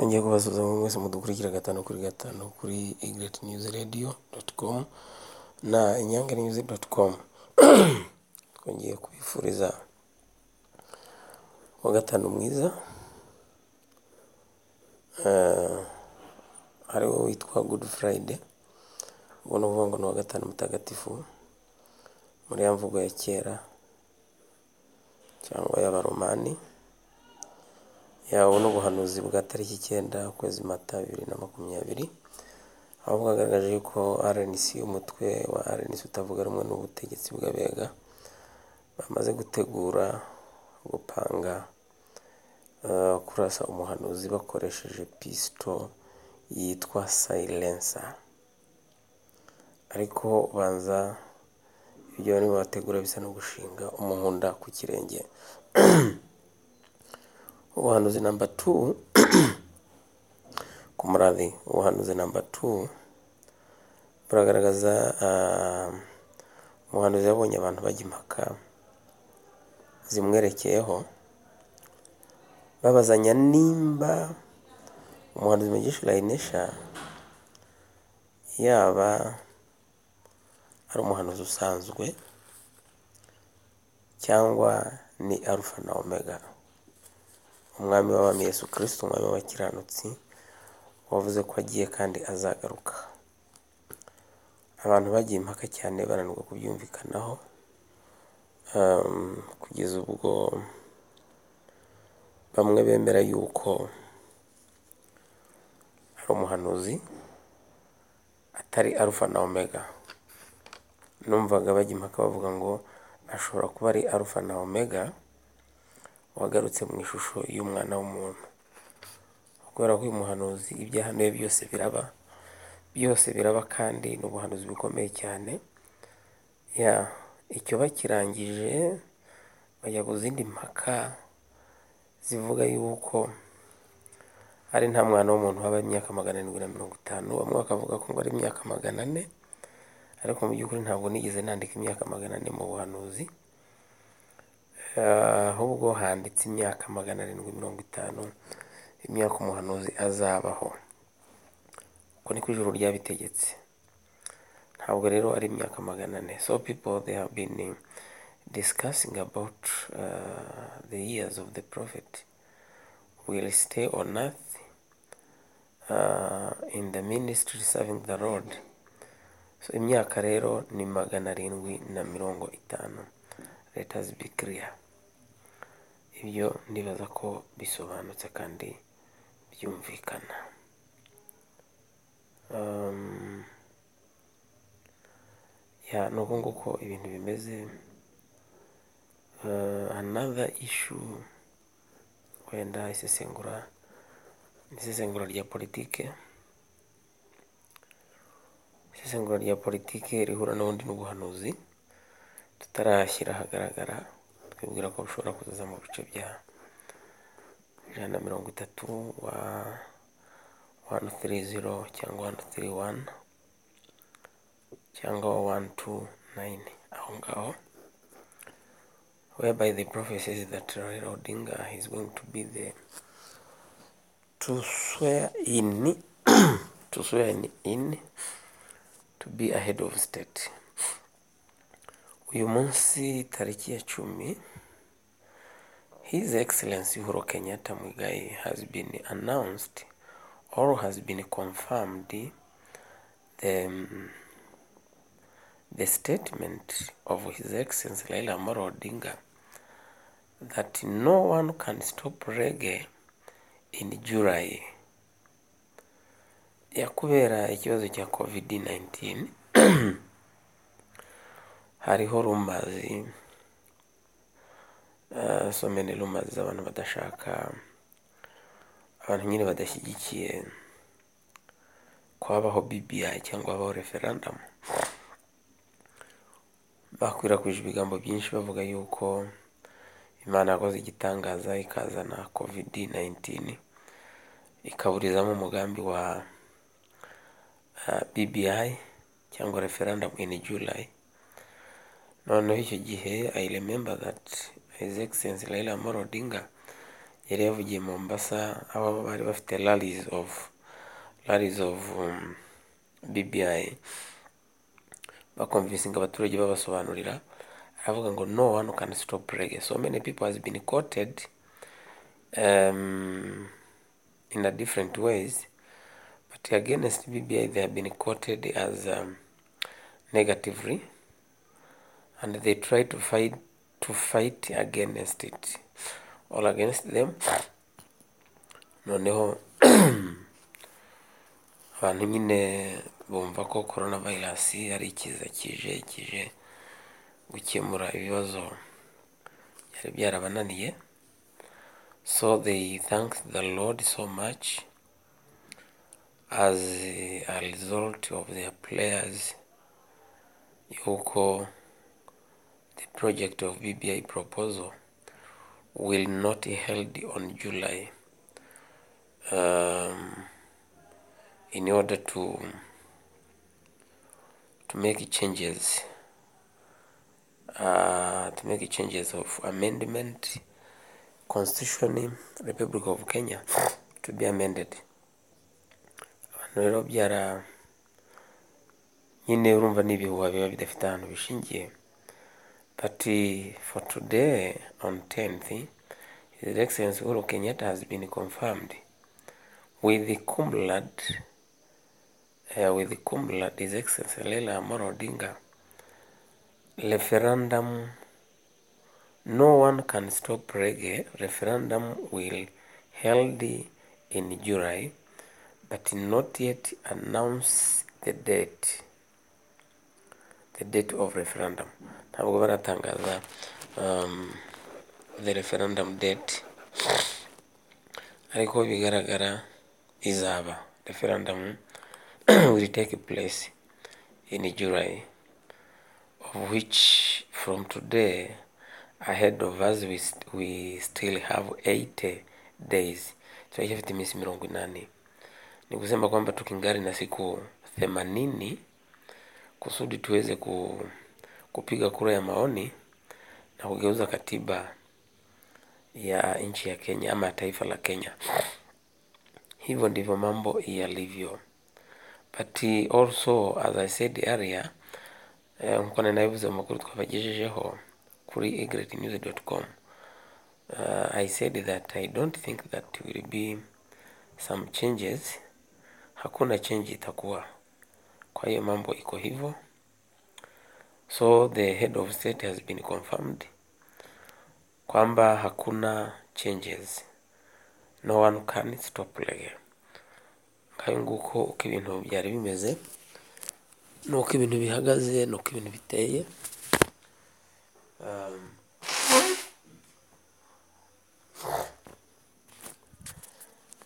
ngiye kubasuhuza mwe mwese mudukurikira gatanu kuri gatanu kuri egireti niyuzi radiyo doti komu na inyange niyuzi doti komu twongeye kubifuriza wa gatanu mwiza Eh, hariho witwa good friday ubwo ni ukuvuga ngo ni uwa gatanu mutagatifu muri ya mvugo ya kera cyangwa y'abaromani yawe n'ubuhanuzi bwa tariki icyenda ukwezi mata bibiri na makumyabiri aho bwagaragaje yuko RNC umutwe wa RNC utavuga rumwe n'ubutegetsi bw'abega bamaze gutegura gupanga eh, kurasa umuhanuzi bakoresheje pisito yitwa silencer ariko banza ibyo barimo bategura bisa no gushinga umuhunda ku kirenge ubuhanuzi namba tu ku murabi ubuhanuzi namba tu buragaragaza ah, umuhanuzi yabonye abantu bajya impaka zimwerekeyeho babazanya nimba umuhanuzi mugisha layinesha yaba ari umuhanuzi usanzwe cyangwa ni arufa na omega umwami w'abami yesu kirisito umwami w'abakiranutsi wavuze ko agiye kandi azagaruka abantu bagiye impaka cyane bananirwa kubyumvikanaho um, kugeza ubwo bamwe bemera yuko ari umuhanuzi atari arufa na omega numvaga bajya impaka bavuga ngo ashobora kuba ari arufa na omega wagarutse mu ishusho y'umwana w'umuntu kubera ko uyu muhanuzi ibyo yahanuye byose biraba byose biraba kandi ni ubuhanuzi bukomeye cyane ya icyo bakirangije bajya ku zindi mpaka zivuga yuko ari nta mwana w'umuntu waba imyaka magana arindwi na mirongo itanu bamwe bakavuga ko ngo ari imyaka magana ane ariko mu by'ukuri ntabwo nigeze nandika imyaka magana ane mu buhanuzi Eh, ahubwo handitse imyaka magana arindwi mirongo itanu imyaka umuhanuzi azabaho uko niko ijuru ryabitegetse ntabwo rero ari imyaka magana ane so people they have been eh, discussing about uh, the years of the prophet will stay on earth uh, in the ministry serving the lord so imyaka rero ni magana arindwi na mirongo itanu let us be clear ibyo ndibaza ko bisobanutse kandi byumvikana um, ya ni uko nguko ibintu bimeze uh, another issue wenda isesengura isesengura rya politike isesengura rya politike rihura n'ubundi n'ubuhanuzi tutarashyira ahagaragara twibwira ko bushobora kuzaza mu bice bya ijana na mirongo itatu wa wani tiri ziro cyangwa wani tiri wani cyangwa wani tu nayini aho ngaho whereby the prophecies that Raila Odinga is going to be the to swear in to swear in, in to be a head of state uyu munsi tariki ya cumi his excellency uhuru kenyatta mwigai has been announced or has been confirmed the, the statement of his excellency laila amaro odinga that no one can stop reggae in july ya kubera ikibazo cya covid 19 hariho rumazi uh, so many rumazi z'abantu badashaka abantu nyine badashyigikiye ko habaho bbi cyangwa habaho referendum bakwirakwije ibigambo byinshi bavuga yuko imana yakoze igitangaza ikazana covid 19 ikaburizamo umugambi wa uh, bbi cyangwa referendum in july noneho icyo gihe i remember that his excellency raila amoro odinga yari yavugiye Mombasa aho bari bafite rallies of rallies of um, BBI bakonvinsinga abaturage babasobanurira aravuga ngo no one can stop reggae so many people has been quoted um, in a different ways but against BBI they have been quoted as um, negatively and they try to fight to fight against it all against them noneho abantu nyine bumva ko coronavirus ari ikiza kije kije gukemura ibibazo byari byarabananiye so they thank the lord so much as a result of their prayers yuko the project of bbi proposal will not held on July um, in order to to make changes uh, to make changes of amendment constitution Republic of Kenya to be amended abantu rero byara nyine urumva ni ibihuha biba bidafite ahantu bishingiye But uh, for today, on 10th, His Excellency Uhuru Kenyatta has been confirmed with the cum laude, uh, with the cum laude, His Excellency Leila Amolo Odinga. Referendum, no one can stop reggae. Referendum will held in July, but not yet announce the date. the date of referendum ntabwo baratangaza um, the referendum date ariko bigaragara izaba referendum will take place in july of which from today ahead of us we, st we still have 80 days turacyafite iminsi mirongo inani ni kusema kwamba tukingali na siku themanini kusudi tuweze ku, kupiga kura ya maoni na kugeuza katiba ya nchi ya Kenya ama taifa la Kenya. Hivyo ndivyo mambo yalivyo, but also as I said earlier eh, mukona naibuze mu makuru twabagejejeho kuri egretnews.com uh, I said that I don't think that will be some changes, hakuna change itakuwa kwa hiyo mambo iko hivyo so the head of state has been confirmed kwamba hakuna changes no one can stop reggae nkayo nguko uko ibintu byari bimeze nuko ibintu bihagaze nuko ibintu biteye um,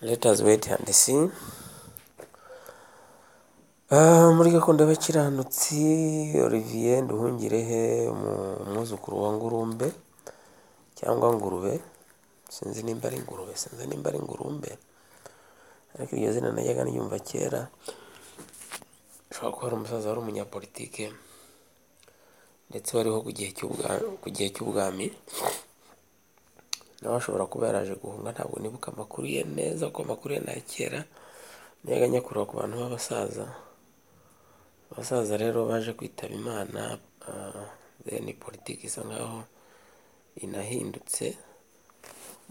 let us wait and see muri gahunda y'abakiranutsi olivier nduhungirehe umwuzukuru wa ngurumbe cyangwa ngurube sinzi nimba ari ingurube sinzi nimba ari ingurumbe ariko iryo zina najyaga niyumva kera ushobora kuba ari umusaza wari umunyapolitike ndetse wariho ku gihe cy'ubwami nawe ashobora kuba yaraje guhunga ntabwo nibuka amakuru ye neza kuko amakuru ye ni kera najyaga nyakurura ku bantu b'abasaza abasaza rero baje kwitaba imana ni politiki isa nkaho inahindutse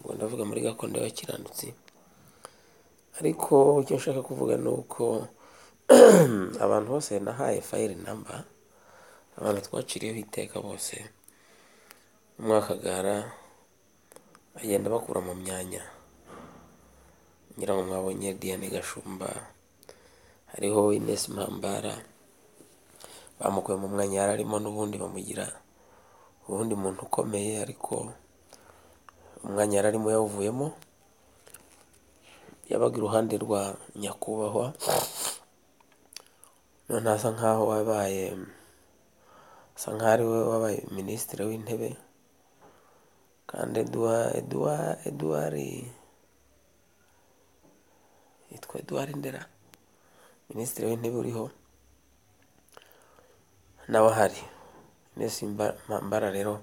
ubwo ndavuga muri gakondo y'abakiranutsi ariko icyo nshaka kuvuga ni uko abantu bose nahaye fayiri namba abantu twaciriyeho iteka bose umwakagara agenda bakura mu myanya ngira ngo mwabonye diane gashumba hariho inesi mpambara bamukuye mu mwanya yari arimo n'ubundi bamugira ubundi muntu ukomeye ariko umwanya yari arimo yawuvuyemo yabaga iruhande rwa nyakubahwa none asa nkaho wabaye asa nkaho ari we wabaye minisitiri w'intebe kandi eduwa eduwa eduwari yitwa eduwari ndera minisitiri w'intebe uriho nawe ahari mbese mbara rero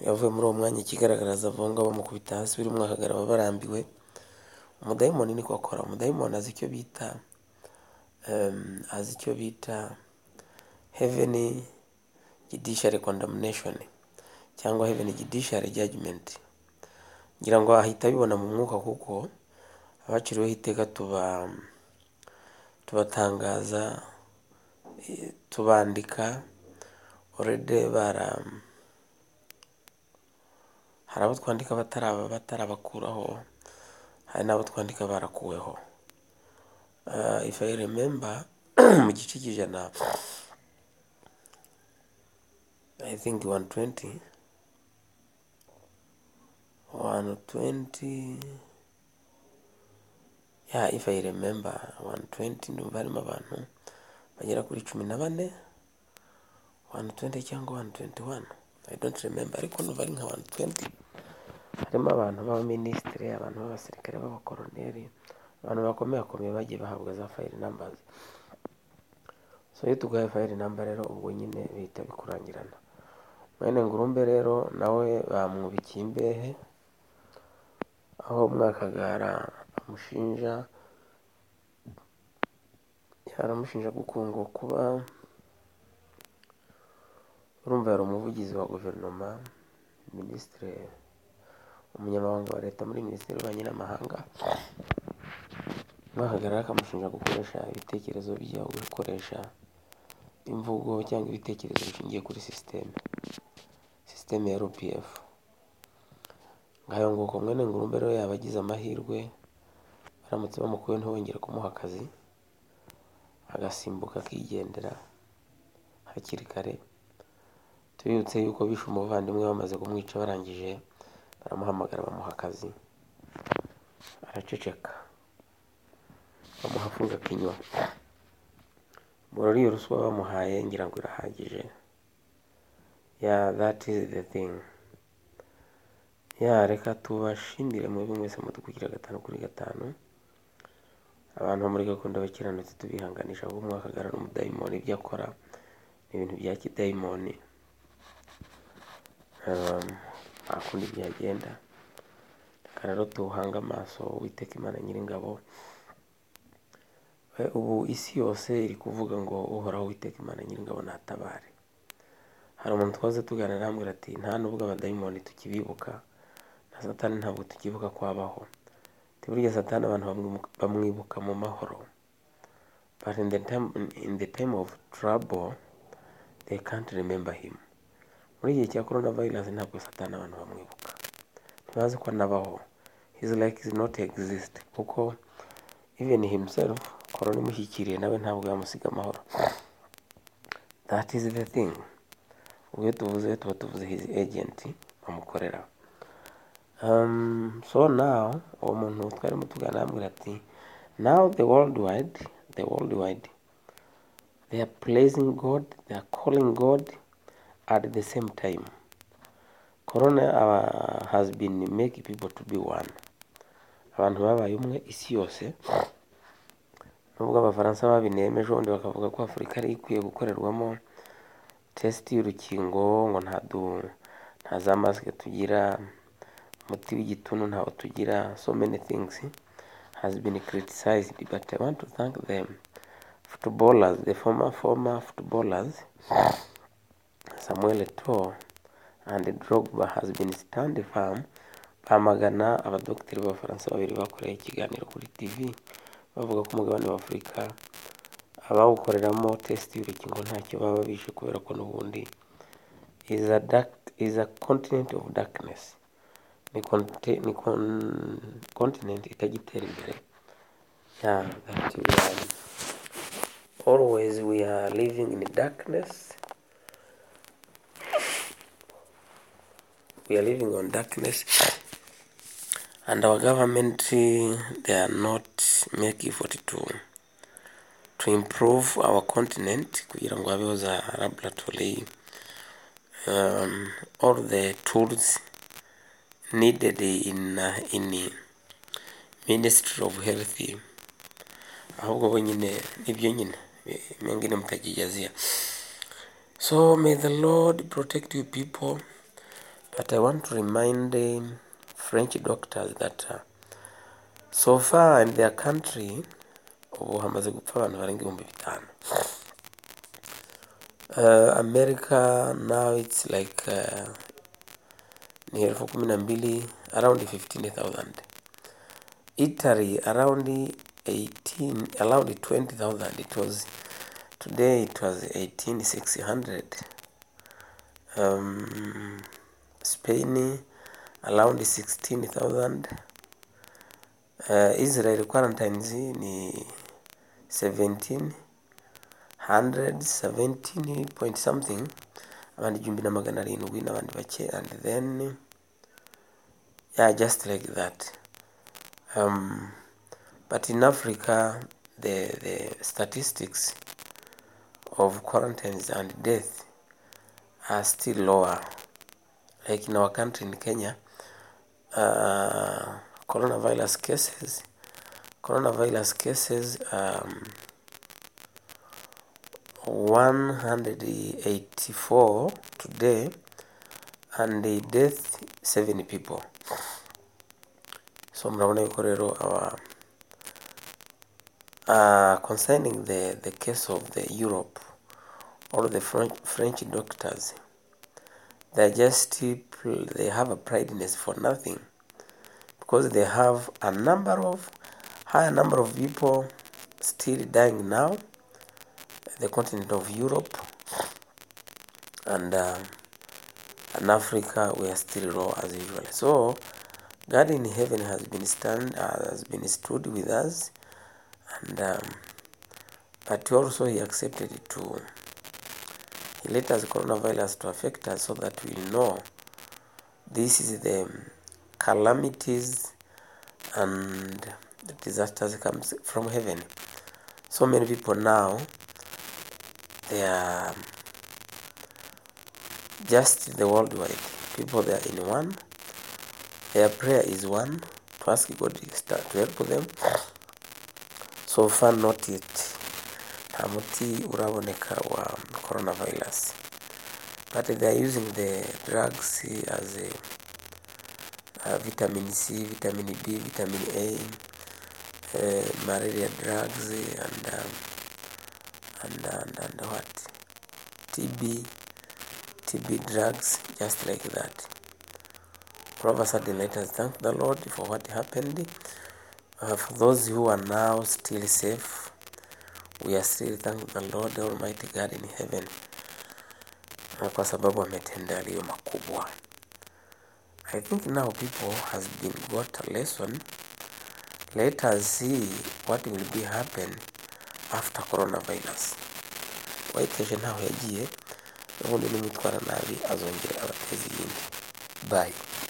yavuye muri uwo mwanya ikigaragaraza abo ngabo bamukubita hasi birimo akagara barambiwe umudayimoni niko akora umudayimoni azi icyo bita em, azi icyo bita heaven judiciary condemnation cyangwa heaven judiciary judgment ngira ngo ahita abibona mu mwuka kuko abaciriweho iteka tuba tubatangaza eh, tubandika orede bara hari abo twandika bataraba batarabakuraho hari n'abo twandika barakuweho uh, if I remember mu gice cy'ijana I think 120 120 yeah if I remember 120 ndumva harimo abantu bagera kuri cumi na bane 120 cyangwa 121 I don't remember ariko ndumva ari nka 120 harimo abantu b'abaminisitiri abantu b'abasirikare b'abakoroneri abantu bakomeye bakomeye bagiye bahabwa za fayiri nambazi so iyo tuguhaye fayiri namba rero ubwo nyine bihita bikurangirana mwene ngurumbe rero nawe bamwubikiye imbehe aho mwakagara amushinja yaramushinja gukunga kuba urumva yari umuvugizi wa guverinoma minisitiri umunyamabanga wa leta muri minisiteri y'ububanyi n'amahanga bahagarara akamushinja gukoresha ibitekerezo bye gukoresha imvugo cyangwa ibitekerezo bishingiye kuri sisiteme sisiteme ya rpf ngayo ngo ko mwene ngurumbe rero yaba agize amahirwe baramutse bamukuye ntibongere kumuha akazi agasimbuka akigendera hakiri kare tubibutse yuko bishe umuvandimwe bamaze kumwica barangije baramuhamagara bamuha akazi araceceka bamuha afunga akinywa muri iyo ruswa bamuhaye ngira ngo irahagije ya that is the thing ya reka tubashimire mwebwe mwese mudukugira gatanu kuri gatanu abantu bo muri gakondo bakiranutse tubihanganisha ahubwo mwakagara n'umudayimoni ibyo akora ni ibintu bya kidayimoni um, nta kundi byagenda reka rero tuwuhange amaso witeka imana nyiringabo We, ubu isi yose iri kuvuga ngo uhoraho witeka imana nyiringabo natabare hari umuntu twaze tuganira arambwira ati nta nubwo abadayimoni tukibibuka na satani ntabwo tukibuka kwabaho ati burya satani abantu bamwimu- bamwibuka mu mahoro but in the time, in the time of trouble they can't remember him muri igihe cya corona virus ntabwo satani abantu bamwibuka ntibazi ko anabaho his like is not exist kuko even himself corona imushyikiriye nawe ntabwo yamusiga amahoro that is the thing ubwo iyo tuvuze tuba tuvuze his agent bamukorera um, so now uwo muntu twarimo tuganira yambwira ati now the world wide the world wide they are praising god they are calling god at the same time corona uh, has been make people to be one abantu babaye umwe isi yose nubwo abafaransa babinemeje ubundi bakavuga ko afurika ari ikwiye gukorerwamo tesiti y'urukingo ngo nta du nta za masike tugira umuti w'igituntu ntawo tugira so many things has been criticized but I want to thank them footballers the former former footballers Samuel Eto'o and Drogba has been stand firm bamagana abadogiteri b'abafaransa babiri bakoreye ikiganiro kuri TV bavuga ko umugabane wa Afurika abawukoreramo test y'urukingo ntacyo baba bishe kubera ko n'ubundi is a, dark, is a continent of darkness ni, konte, ni kon, continent itagitera imbere yeah, that we are, always we are living in darkness we are living on darkness and our government eh, they are not make effort to to improve our continent kugira ngo habeho za laboratory um, all the tools needed in uh, in ministry of health ahubwo bo nyine nibyo nyine mengine mtajijazia so may the lord protect you people But I want to remind um, French doctors that uh, so far in their country ubu hamaze gupfa abantu barenga ibihumbi bitanu uh, America now it's like uh, ni elfu kumi na mbili around 15000 Italy around 18 around 20000 it was today it was 18600 um, Spain around 16000 uh, Israel quarantines ni 17 hundred seventeen point something abandi igihumbi na magana arindwi n'abandi bake and then yeah just like that um, but in africa the, the statistics of quarantines and death are still lower like in our country in kenya uh, coronavirus cases coronavirus cases um, 184 today and the death 7 people so mnaona yuko rero our uh, concerning the, the case of the europe all the french, french doctors they're just people they have a prideness for nothing because they have a number of higher number of people still dying now the continent of Europe and uh, and Africa we are still low as usual. So God in heaven has been stand uh, has been stood with us, and um, but also He accepted to He let us coronavirus to affect us so that we know this is the calamities and the disasters comes from heaven. So many people now they are just the worldwide people they are in one their prayer is one to ask god to start to help them so far not yet nta muti uraboneka wa coronavirus but they are using the drugs as a, uh, vitamin c vitamin b vitamin a uh, malaria drugs and um, and, and, and what TB, TB drugs, just like that. All of a sudden, let us thank the Lord for what happened. Uh, for those who are now still safe, we are still thank the Lord Almighty God in heaven Na kwa sababu ametenda yaliyo makubwa. I think now people has been got a lesson. Let us see what will be happen after coronavirus wayiteje ntaho yagiye n'ubundi n'umutwara nabi azongera abateza iyindi bayi